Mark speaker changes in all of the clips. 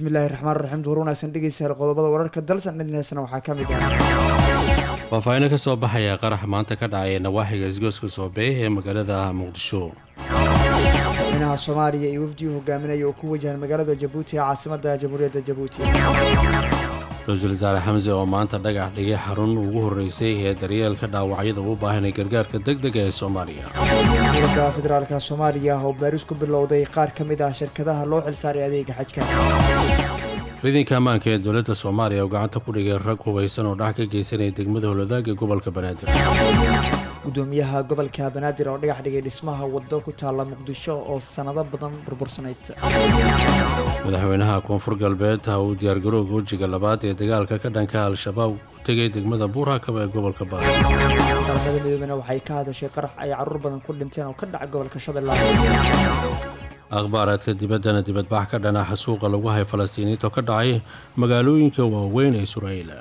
Speaker 1: bismillaahi raxmaan raxiim duhur wanaagsan dhegeystayaal qodobada wararka dalsan dhinaysana waxaa ka mid ah
Speaker 2: faahfaahiino ka soo baxaya qarax maanta ka dhacaya nawaaxiga isgooska soobeey ee magaalada muqdisho
Speaker 1: madaxweynaha soomaaliya iyo wafdii hogaaminaya oo ku wajahan magaalada jabuuti ee caasimada jamhuuriyadda jabuuti
Speaker 2: ra-iisul wasaare xamse oo maanta dhagax dhigay xarun ugu horreysay ee daryeelka dhaawacyada u baahanay gargaarka deg dega ee soomaaliya
Speaker 1: dowladda federaalka soomaaliya oo baaris ku bilowday qaar ka mid ah shirkadaha loo xilsaaray adeega xajka
Speaker 2: ciidanka ammaanka ee dowladda soomaaliya oo gacanta ku dhigay rag hubaysan oo dhax ka geysanaya degmada howladaag ee gobolka banaadir
Speaker 1: gudoomiyaha gobolka banaadir oo dhagax dhigay dhismaha waddo ku taalla muqdisho oo sanado badan burbursanayd
Speaker 2: madaxweynaha koonfur galbeed ha uu diyaargarowga wejiga labaad ee dagaalka ka dhanka al-shabaab u tegay degmada buurhakaba ee gobolka baari
Speaker 1: qaramada midoobena waxay ka hadashay qarax ay caruur badan ku dhinteen oo ka dhaca gobolka shabeellaha
Speaker 2: akhbaaraadka dibaddana dibadbax ka dhanaxa suuqa lagu hay falastiiniinta oo ka dhacay magaalooyinka waaweyn ee israa'iil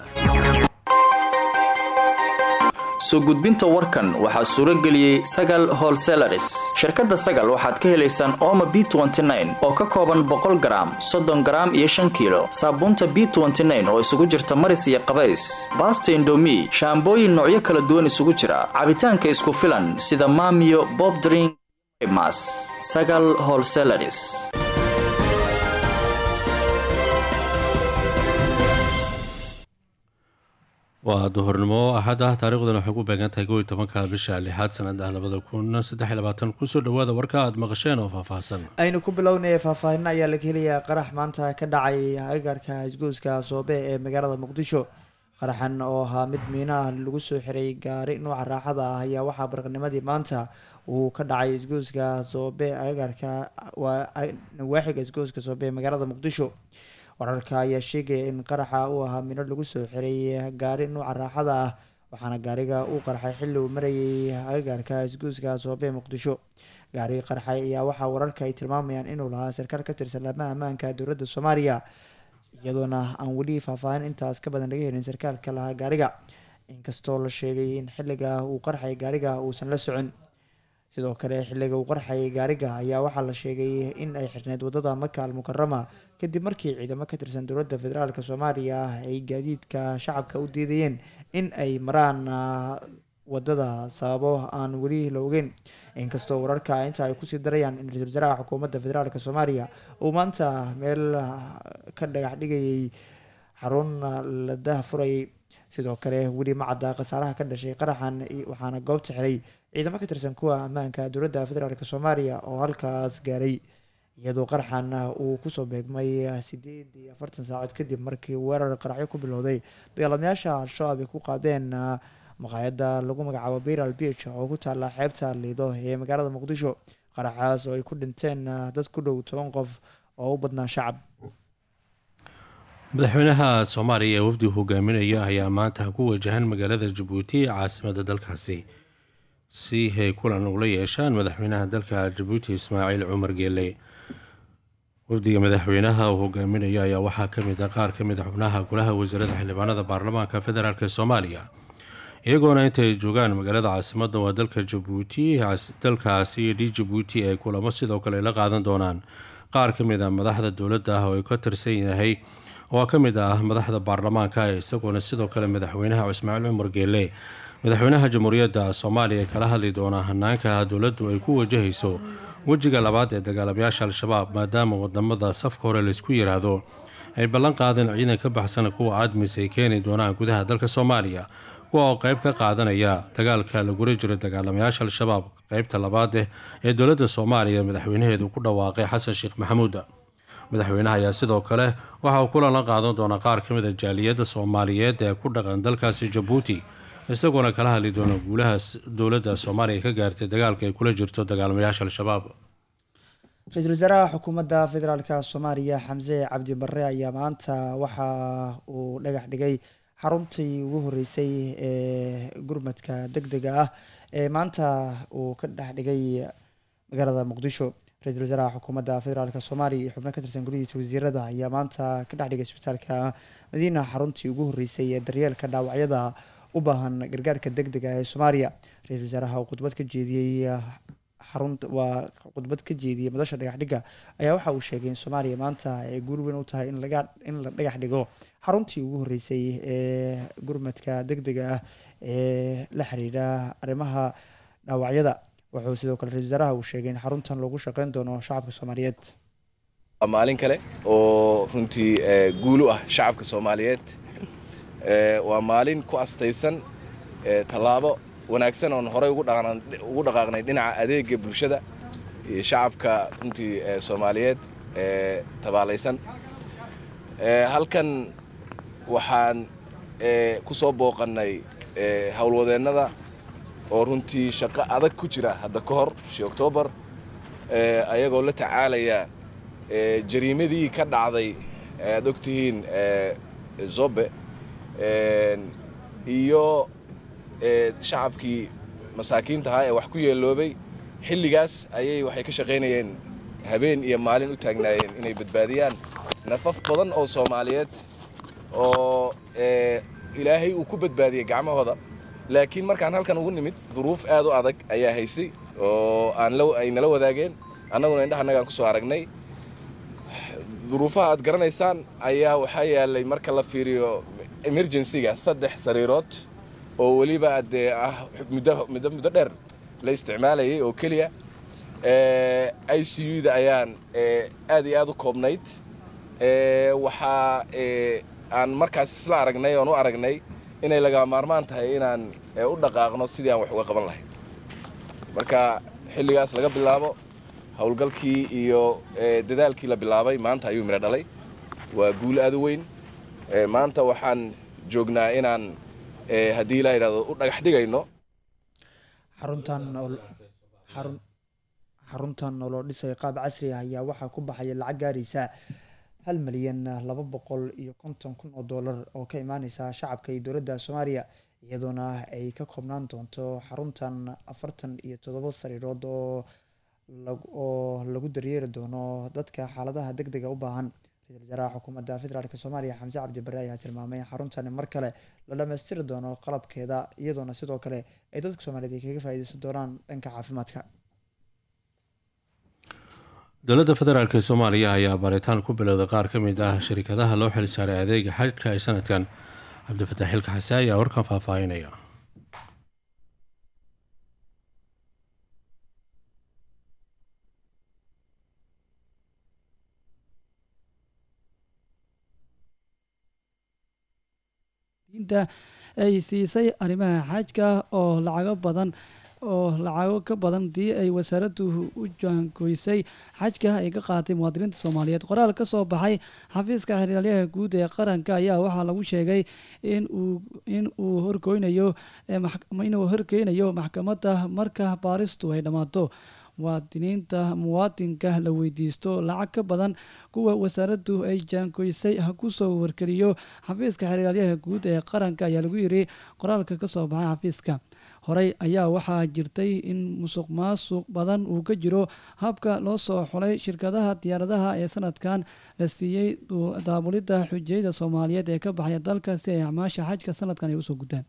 Speaker 3: soo gudbinta warkan waxaa suuro geliyey sagal holselaris shirkadda sagal waxaad ka helaysaan ooma b oo ka kooban boqol garaam soddon garaam iyo shan kiilo saabuunta b oo isugu jirta maris iyo qabays baasta indomi shaambooyin noocyo kala duwan isugu jira cabitaanka isku filan sida maamiyo bobdring mas sagal holselaris
Speaker 2: waa duhurnimo axad ah taarikhdan waxay ku beegan tahay kow iyo tobanka bisha lixaad sanada labada kun saddex iyo labaatan kusoo dhawaada warka aad maqasheen oo faahfaahsan
Speaker 1: aynu ku bilownaya faahfaahino ayaa laga helayaa qarax maanta ka dhacay agaarka isgooska soobe ee magaalada muqdisho qaraxan oo ahaa mid miinaha lagu soo xiray gaari nuuca raaxada ah ayaa waxaa barqanimadii maanta uu ka dhacay isgooska soobe agaarka waa nawaaxiga isgooska soobe ee magaalada muqdisho wararka ayaa sheegaya in qaraxa uu ahaa mino lagu soo xiray gaari nuuca raaxada ah waxaana gaariga uu qarxay xilli uu marayay agagaarka isguuska soobe muqdisho gaariga qarxay ayaa waxaa wararka ay tilmaamayaan inuu lahaa sarkaal ka tirsan laamaha ammaanka dowladda soomaaliya iyadoona aan weli faahfaahin intaas ka badan laga helin sarkaalka lahaa gaariga inkastoo la sheegay in xilliga uu qarxay gaariga uusan la socon sidoo kale xilliga uu qarxayay gaariga ayaa waxaa la sheegay in ay xirneyd wadada maka al mukarama kadib markii ciidamo ka tirsan dowladda federaalk soomaaliya ay gaadiidka shacabka u diidayeen in ay maraan wadada sababo aan weli la ogeyn inkastoo wararka inta ay kusii darayaan in ra-isul wasaaraha xukuumadda federaalk soomaaliya uu maanta meel ka dhagax dhigayay xarun la dahfurayay sidoo kale weli ma cadda khasaaraha ka dhashay qaraxan waxaana goobta xiray ciidamo ka tirsan kuwa ammaanka dowladda federaalk soomaaliya oo halkaas gaaray iyadoo qaraxan uu kusoo beegmay sideed iyo afartan saacood kadib markii weerar qaraxyo ku bilowday dagaalamayaasha al-shabaab ay ku qaadeen maqaayadda lagu magacaabo biral beach oo ku taalla xeebta liido ee magaalada muqdisho qaraxaas oo ay ku dhinteen dad ku dhow toban qof oo u badnaa shacab
Speaker 2: madaxweynaha soomaaliya ee wafdi hogaaminaya ayaa maanta ku wajahan magaalada jabuuti ee caasimada dalkaasi si ay kulan ula yeeshaan madaxweynaha dalka jabuuti ismaaciil cumar geele wafdiga madaxweynaha uu hogaaminayo ayaa waxaa kamid ah qaar kamid a xubnaha golaha wasiirada xildhibaanada baarlamaanka federaalk soomaaliya iyagoona intay joogaan magaalada caasimada waa dalka jabuuti dalkaasi iyo d jabuuti ay kulamo sidoo kale la qaadan doonaan qaar kamid a madaxda dowladda ah oo ay ka tirsan yahay oo ka mid ah madaxda baarlamaanka isagoona sidoo kale madaxweynaha ismaaciil cumar geele madaxweynaha jamhuuriyadda soomaaliya kala hadli doona hanaanka dowladdu ay ku wajahayso wejiga labaad ee dagaalamayaasha al-shabaab maadaama wadamada safka hore laysku yiraahdo ay ballan qaadeen ciidan ka baxsan kuwa admis ay keeni doonaan gudaha dalka soomaaliya kuwa oo qayb ka qaadanaya dagaalka lagula jiro dagaalamayaasha al-shabaab qeybta labaad eh ee dowladda soomaaliya madaxweynaheedu ku dhawaaqay xasan sheekh maxamuud madaxweynaha ayaa sidoo kale waxa uu kulan la qaadan doonaa qaar ka mid a jaaliyadda soomaaliyeed ee ku dhaqan dalkaasi jabuuti isagoona kala hadli doona guulaha dowladda soomaaliya ka gaartay dagaalka ay kula jirto dagaalamayaasha al-shabaab
Speaker 1: ra-iisul wasaaraha xukuumadda federaalk soomaaliya xamse cabdi barre ayaa maanta waxa uu dhagax dhigay xaruntii ugu horeysay ee gurmadka deg dega ah ee maanta uu ka dhex dhigay magaalada muqdisho ra-iisul wasaaraha xukuumadda federaalk soomaaliya iyo xubno ka tirsan golihiisa wasiirada ayaa maanta ka dhex dhigay isbitaalka madiina xaruntii ugu horeysay ee daryeelka dhaawacyada u baahan gargaarka deg dega ee soomaaliya ra-iisul wasaaraha uu khudbad ka jeediyey xarunta waa khudbad ka jeediyay madasha dhagax dhigga ayaa waxa uu sheegay in soomaaliya maanta ay guul weyn u tahay in laga in la dhagax dhigo xaruntii ugu horreysay ee gurmadka deg dega ah ee la xiriira arrimaha dhaawacyada wuxuu sidoo kale ra-isul wasaaraha uu sheegay in xaruntan loogu shaqeyn doono shacabka soomaaliyeed
Speaker 4: waa maalin kale oo runtii guul u ah shacabka soomaaliyeed waa maalin ku astaysan tallaabo wanaagsan oon horey ugu dhaqaaqnay dhinaca adeega bulshada iyo shacabka runtii soomaaliyeed ee tabaalaysan halkan waxaan ku soo booqannay howlwadeennada oo runtii shaqo adag ku jira hadda ka hor shi oktoobar ayagoo la tacaalaya jariimadii ka dhacday aad ogtihiin zobe iyo shacabkii masaakiinta ahaa ee wax ku yeeloobay xilligaas ayay waxay ka shaqaynayeen habeen iyo maalin u taagnaayeen inay badbaadiyaan nafaf badan oo soomaaliyeed oo ilaahay uu ku badbaadiyey gacmahooda laakiin markaan halkan ugu nimid duruuf aad u adag ayaa haysay oo aan ay nala wadaageen annaguna indhaha annagaan ku soo aragnay duruufaha aad garanaysaan ayaa waxaa yaalay marka la fiiriyo emergencyga saddex sariirood oo weliba dee ah muddo muddo dheer la isticmaalayay oo keliya i c u da ayaan aad iyo aad u koobnayd waxaa aan markaas isla aragnay oon u aragnay inay laga maarmaan tahay inaan u dhaqaaqno sidii aan wax uga qaban lahayn marka xilligaas laga bilaabo howlgalkii iyo dadaalkii la bilaabay maanta ayuu midho dhalay waa guul aad u weyn maanta waxaan joognaa inaan haddii la yidhahdo u dhagax dhigayno
Speaker 1: xaruntan xaruntan oo loo dhisay qaab casri ah ayaa waxaa ku baxaya lacag gaaraysa hal milyan laba boqol iyo konton kun oo dollar oo ka imaaneysa shacabka iyo dowladda soomaaliya iyadoona ay ka koobnaan doonto xaruntan afartan iyo toddoba sariirood oo oo lagu daryeeri doono dadka xaaladaha deg dega u baahan ra-isul wasaaraha xukuumadda federaalk soomaaliya xamse cabdi barre ayaa tilmaamay in xaruntani mar kale la dhammaystiri doono qalabkeeda iyadoona sidoo kale ay dadka soomaaliyeed ay kaga faa'iideysan doonaan dhanka caafimaadka
Speaker 2: dowladda federaalk ee soomaaliya ayaa baaritaan ku bilowday qaar ka mid ah shirkadaha loo xil saaray adeega xajka ee sanadkan cabdifataax xilka xase ayaa warkan faahfaahinaya
Speaker 5: diinta ay siisay arrimaha xajka oo lacago badan oo lacago ka badan dii ay wasaaraddu u jaangoysay xajka ay ka qaatay muwaadiniinta soomaaliyeed qoraal ka soo baxay xafiiska xiriiryaha guud ee qaranka ayaa waxaa lagu sheegay inuu in uu horgoynayo inuu horgeynayo maxkamadda marka baaristu ay dhammaato muwaadiniinta muwaadinka la weydiisto lacag ka badan kuwa wasaaraddu ay jaangoysay ha ku soo wargeliyo xafiiska xiriiryaha guud ee qaranka ayaa lagu yiri qoraalka ka soo baxay xafiiska horey ayaa waxaa jirtay in musuq maasuq badan uu ka jiro habka loo soo xulay shirkadaha diyaaradaha ee sanadkan la siiyey daabulidda xujayada soomaaliyeed ee ka baxaya dalka si ay acmaasha xajka sanadkan ay usoo gutaan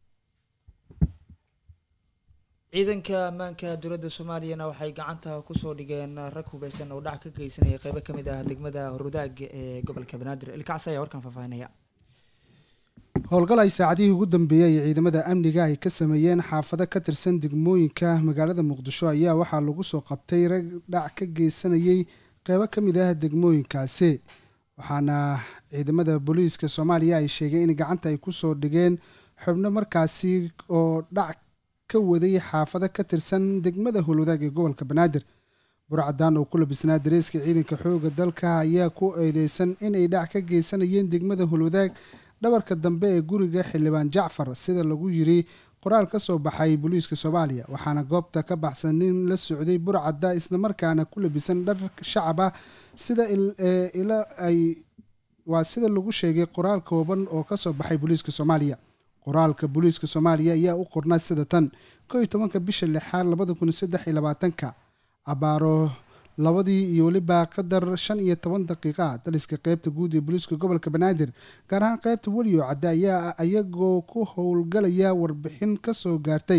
Speaker 1: ciidanka ammaanka dowladda soomaaliyana waxay gacanta kusoo dhigeen rag hubeysan oo dhac ka geysanaya qeybo kamid ah degmada horudaag ee gobolka banaadir ilkacsi ayaa warkan faahfaahinaya
Speaker 6: howlgal ay saacadihii ugu dambeeyey ay ciidamada amniga ay ka sameeyeen xaafado ka tirsan degmooyinka magaalada muqdisho ayaa waxaa lagu soo qabtay rag dhac ka geysanayay qeybo ka mid ah degmooyinkaasi waxaana ciidamada booliiska soomaaliya ay sheegeen in gacanta ay kusoo dhigeen xubno markaasi oo dhac ka waday xaafado ka tirsan degmada howlwadaag ee gobolka banaadir burcadaan oo ku labisnaa dareeska ciidanka xooga dalka ayaa ku eedeysan inay dhac ka geysanayeen degmada howlwadaag dhabarka dambe ee guriga xildhibaan jacfar sida lagu yiri qoraal ka soo baxay booliiska soomaaliya waxaana goobta ka baxsan nin la socday burcadda islamarkaana ku labisan dhar shacab ah sida ila ay waa sida lagu sheegay qoraal kooban oo kasoo baxay booliiska soomaaliya qoraalka booliiska soomaaliya ayaa u qornaa sida tan ko iyo tobanka bisha lixaad labada kun saddex iyo labaatanka abaaro labadii iyo weliba qadar shan iyo toban daqiiqa daliska qeybta guud ee booliiska gobolka banaadir gaar ahaan qeybta weliyo cadde ayaa iyagoo ku howlgalaya warbixin kasoo gaartay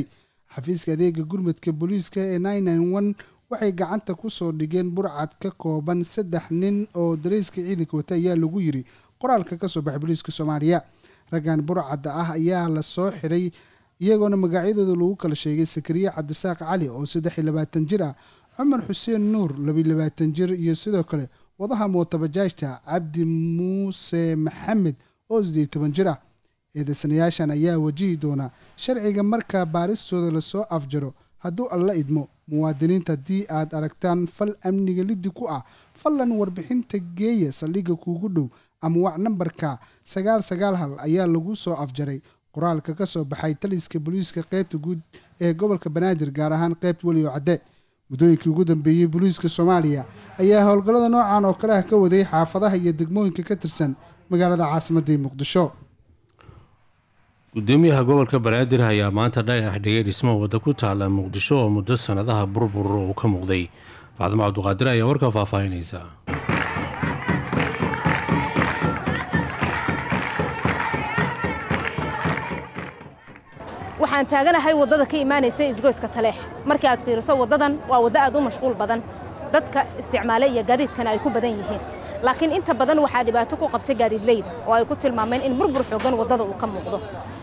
Speaker 6: xafiiska adeega gurmadka booliiska ee waxay gacanta kusoo dhigeen burcad ka kooban saddex nin oo dareyska ciidanka wata ayaa lagu yiri qoraalka kasoo baxay booliiska soomaaliya raggan burcadda ah ayaa la soo xiray iyagoona magacyadooda lagu kala sheegay sakariye cabdisaaq cali oo saddex iyo labaatan jir ah cumar xuseen nuur labiyo labaatan jir iyo sidoo kale wadaha mootabajaajta cabdi muuse maxamed oo sideed toban jir ah eedeysanayaashan ayaa wajihi doona sharciga marka baaristooda lasoo afjaro hadduu alla idmo muwaadiniinta haddii aad aragtaan fal amniga liddi ku ah fallan warbixinta geeya saldhigga kuugu dhow ama wac nambarka sagaal sagaal hal ayaa lagu soo afjaray qoraalka ka soo baxay taliska booliiska qeybta guud ee gobolka banaadir gaar ahaan qeybta welioo cadde muddooyinkii ugu dambeeyey booliiska soomaaliya ayaa howlgallada noocan oo kale ah ka waday xaafadaha iyo degmooyinka ka tirsan magaalada caasimadii muqdisho
Speaker 2: gudoomiyaha gobolka banaadir ayaa maanta dhagax dhigay dhismo wadda ku taala muqdisho oo muddo sannadaha burbur uu ka muuqday facdimo cabduqaadir ayaa warka faahfaahinaysa
Speaker 7: waxaan taaganahay waddada ka imaanaysa isgoyska taleex markii aad fiiriso waddadan waa waddo aad u mashquul badan dadka isticmaale iyo gaadiidkana ay ku badan yihiin laakiin inta badan waxaa dhibaato ku qabta gaadiidleyda oo ay ku tilmaameen in burbur xoogan waddada uu ka muuqdo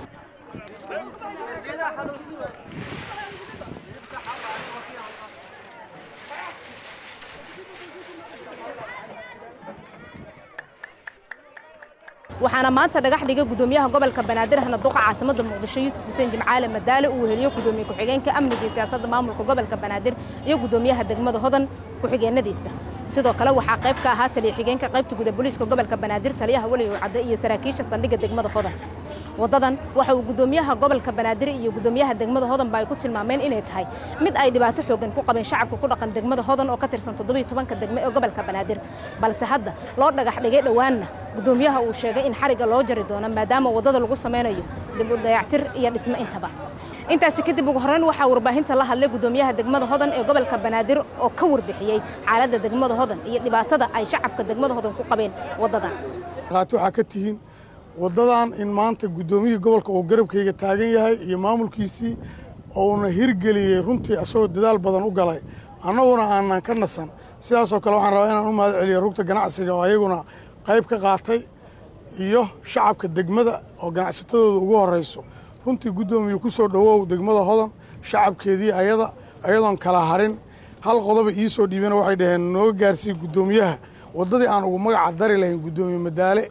Speaker 7: waxaana maanta dhagax dhigay gudoomiyaha gobolka banaadir ahna duqa caasimada muqdisho yuusuf xuseen jimcaale madaale uu weheliyo gudoomiye ku-xigeenka amniga iyo siyaasadda maamulka gobolka banaadir iyo gudoomiyaha degmada hodan ku-xigeenadiisa sidoo kale waxaa qayb ka ahaa taliya xigeenka qaybta guda booliiska gobolka banaadir taliyaha weligow cadde iyo saraakiisha saldhigga degmada hodan waddadan waxa uu gudoomiyaha gobolka banaadir iyo gudoomiyaha degmada hodanba ay ku tilmaameen inay tahay mid ay dhibaato xoogan ku qabeen shacabka ku dhaqan degmada hodan oo ka tirsan toddobiyo tobanka degme ee gobolka banaadir balse hadda loo dhagax dhigay dhowaanna gudoomiyaha uu sheegay in xarigga loo jari doono maadaama waddada lagu samaynayo dib u dayactir iyo dhismo intaba intaasi kadib ugu horreyn waxaa warbaahinta la hadlay gudoomiyaha degmada hodan ee gobolka banaadir oo ka warbixiyey xaaladda degmada hodan iyo dhibaatada ay shacabka degmada hodan ku qabeen waddadan
Speaker 8: waxaa ka tihiin waddadan in maanta guddoomiyihii gobolka uu garabkayga taagan yahay iyo maamulkiisii ouna hirgeliyey runtii asagoo dadaal badan u galay annaguna aanan ka nasan sidaasoo kale waxaan rabaa inaan u mahad celiyo rugta ganacsiga oo ayaguna qayb ka qaatay iyo shacabka degmada oo ganacsatadooda ugu horrayso runtii guddoomiye ku soo dhowow degmada hodan shacabkeedii ayada ayadoon kala harin hal qodoba ii soo dhiibeen waxay dhaheen nooga gaarsiiye guddoomiyaha waddadii aan ugu magaca dari lahayn guddoomiye madaale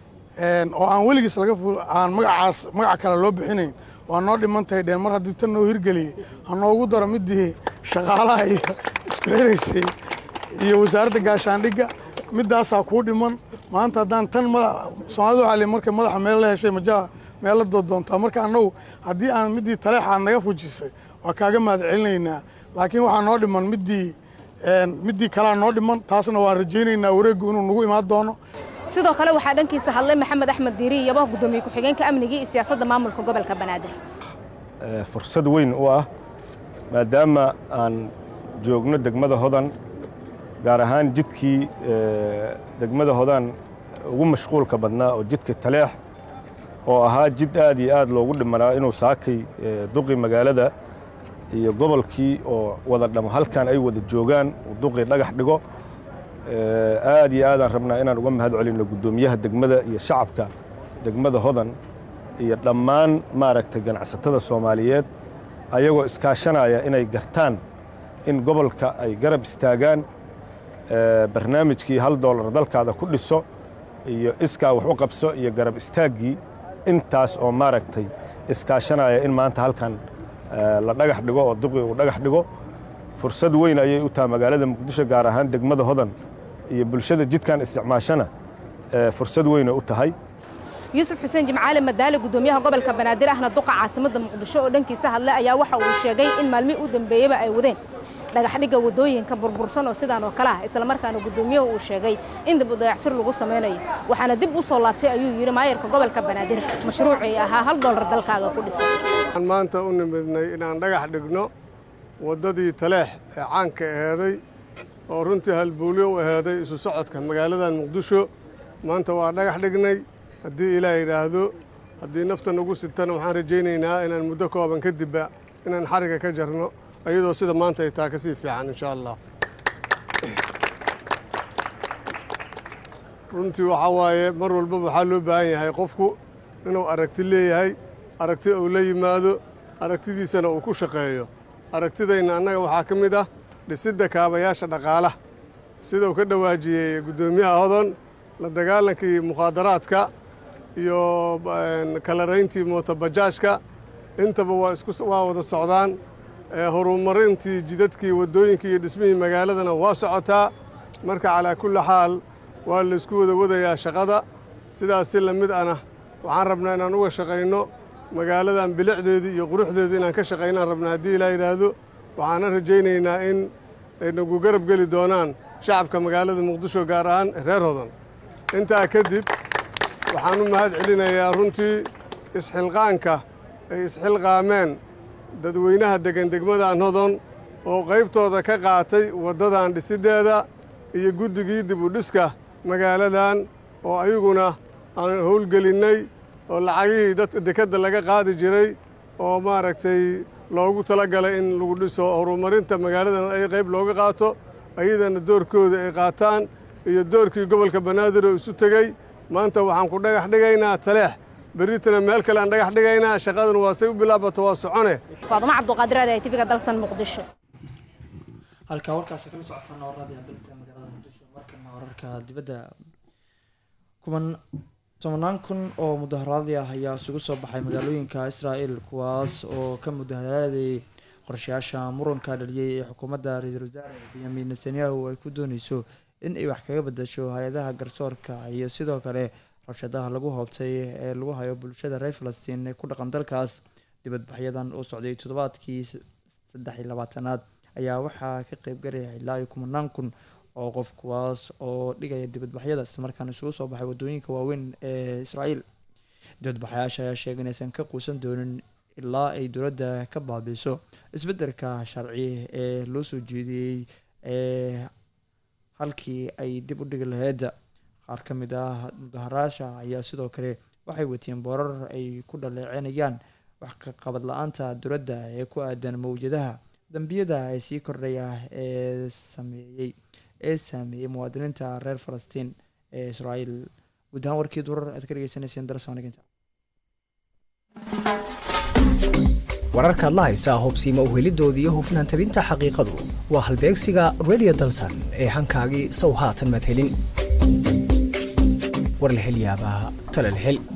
Speaker 8: oo aan weligiis laga aan magacaas magac kale loo bixinayn waa noo dhiman tahay dheen mar haddii tan noo hirgeliyey ha noogu daro midii shaqaalaha iyo isku xiraysay iyo wasaaradda gaashaandhigga middaasaa kuu dhiman maanta haddaan tan soomaalida waxaa li markay madaxa meel la heshay majaha meel la doontaa marka annagu haddii aan middii taleexaad naga fujisay waa kaaga mahad celinaynaa laakiin waxaa noo dhiman middii middii kalea noo dhiman taasna waan rajaynaynaa wareeggu inuu nagu imaan doono
Speaker 7: sidoo kale waxaa dhankiisa hadlay maxamed axmed diiri iyaba gudoomiye ku-xigeenka amniga iyo siyaasadda maamulka gobolka banaadir
Speaker 9: fursad weyn u ah maadaama aan joogno degmada hodan gaar ahaan jidkii degmada hodan ugu mashquulka badnaa oo jidka taleex oo ahaa jid aad iyo aad loogu dhimanaa inuu saakay duqii magaalada iyo gobolkii oo wada dhamo halkan ay wada joogaan uu duqii dhagax dhigo aad iyo aadaan rabnaa inaan uga mahad celinno guddoomiyaha degmada iyo shacabka degmada hodan iyo dhammaan maaragtay ganacsatada soomaaliyeed ayagoo iskaashanaya inay gartaan in gobolka ay garab istaagaan barnaamijkii hal doolar dalkaada ku dhiso iyo iskaa wax u qabso iyo garab istaaggii intaas oo maaragtay iskaashanaya in maanta halkan la dhagax dhigo oo duqii uu dhagax dhigo fursad weyn ayay u tahay magaalada muqdisho gaar ahaan degmada hodan iyo bulshada jidkan isticmaashana fursad weyna u tahay
Speaker 7: yuusuf xuseen jimcaale madaale gudoomiyaha gobolka banaadir ahna duqa caasimadda muqdisho oo dhankiisa hadlay ayaa waxa uu sheegay in maalmihii u dambeeyeyba ay wadeen dhagaxdhigga waddooyinka burbursan oo sidaan oo kale ah islamarkaana gudoomiyuhu uu sheegay in dib u dayactir lagu samaynayo waxaana dib u soo laabtay ayuu yidhi maayarka gobolka banaadir mashruucii ahaa hal doolar dalkaaga ku dhiso
Speaker 10: waxaan maanta u nimidnay inaan dhagax dhigno waddadii taleex ee caanka aheeday oo runtii halbuulyo u aheeday isu socodka magaaladan muqdisho maanta waa dhagax dhignay haddii ilaah yidhaahdo haddii nafta nagu sitana waxaan rajaynaynaa inaan muddo kooban kadibba inaan xariga ka jarno iyadoo sida maanta ay taa ka sii fiican insha allah runtii waxaa waaye mar walbaba waxaa loo baahan yahay qofku inuu aragti leeyahay aragti uu la yimaado aragtidiisana uu ku shaqeeyo aragtidayna annaga waxaa ka mid ah dhisidda kaabayaasha dhaqaalaha sida uu ka dhawaajiyey guddoomiyaha hodon la dagaalankii mukhaadaraadka iyo kalarayntii mootobajaajka intaba waa isku waa wada socdaan horumarintii jidadkii waddooyinkii iyo dhismihii magaaladana waa socotaa marka calaa kulli xaal waa laysku wada wadayaa shaqada sidaas si lamid ana waxaan rabnaa inaan uga shaqayno magaaladan bilicdeedii iyo quruxdeedii inaan ka shaqaynaan rabnaa haddii ilaa yidhaahdo waxaana rajaynaynaa in ay nagu garab geli doonaan shacabka magaalada muqdisho gaar ahaan reer hodan intaa kadib waxaan u mahad celinayaa runtii isxilqaanka ay isxilqaameen dadweynaha degan degmadan hodon oo qaybtooda ka qaatay waddadan dhisiddeeda iyo guddigii dib u dhiska magaaladan oo ayaguna aan howlgelinnay oo lacagihii dadka dekedda laga qaadi jiray oo maaragtay loogu tala galay in lagu dhiso horumarinta magaaladan ay qayb looga qaato ayadana doorkooda ay qaataan iyo doorkii gobolka banaadir oo isu tegey maanta waxaan ku dhagax dhigaynaa taleex berritana meel kale aan dhagax dhigaynaa shaqadan waa say u bilaabato waa socone
Speaker 7: faadumo cabduqaadir aad tvga dalsan muqdisho
Speaker 1: halkaa warkaasi kala socotaan warradii dalsa magaalada muqdisho markana wararka dibadda kuman tobanaan kun oo mudaharaadii ah ayaa isugu soo baxay magaalooyinka israa'el kuwaas oo ka mudaharaaday qorshayaasha muranka dhaliyey ee xukuumadda ra-iisul wasaare benyamin netanyahu ay ku dooneyso in ay wax kaga bedasho hay-adaha garsoorka iyo sidoo kale rabshadaha lagu hoobtay ee lagu hayo bulshada reer falastiin ee ku dhaqan dalkaas dibadbaxyadan oo socday toddobaadkii saddex iyo labaatanaad ayaa waxaa ka qeybgalaya ilaa iyo kumanaan kun oo qof kuwaas oo dhigaya dibadbaxyada islamarkaana isugu soo baxay wadooyinka waaweyn ee israael dibadbaxayaasha ayaa sheegay inaysan ka quusan doonin ilaa ay dowladda ka baabiiso isbeddelka sharci ee loo soo jeediyey ee halkii ay dib u dhigi laheyd qaar ka mid ah mudaharaasha ayaa sidoo kale waxay wateen boorar ay ku dhaleecinayaan wax ka qabad la-aanta dowladda ee ku aadan mawjadaha dambiyada ee sii kordhaya ee sameeyey ee saameeyey muwaadiniinta reer falastiin ee israael guud ahaan warkii durar aad ka dhegeysaneyseen darasaniginta
Speaker 11: wararkaad la haysaa hubsiima uhelidooda iyo hufnaan tabinta xaqiiqadu waa halbeegsiga radio dalsan ee hankaagii sow haatan madhelin war la hel yaabaa tala la hel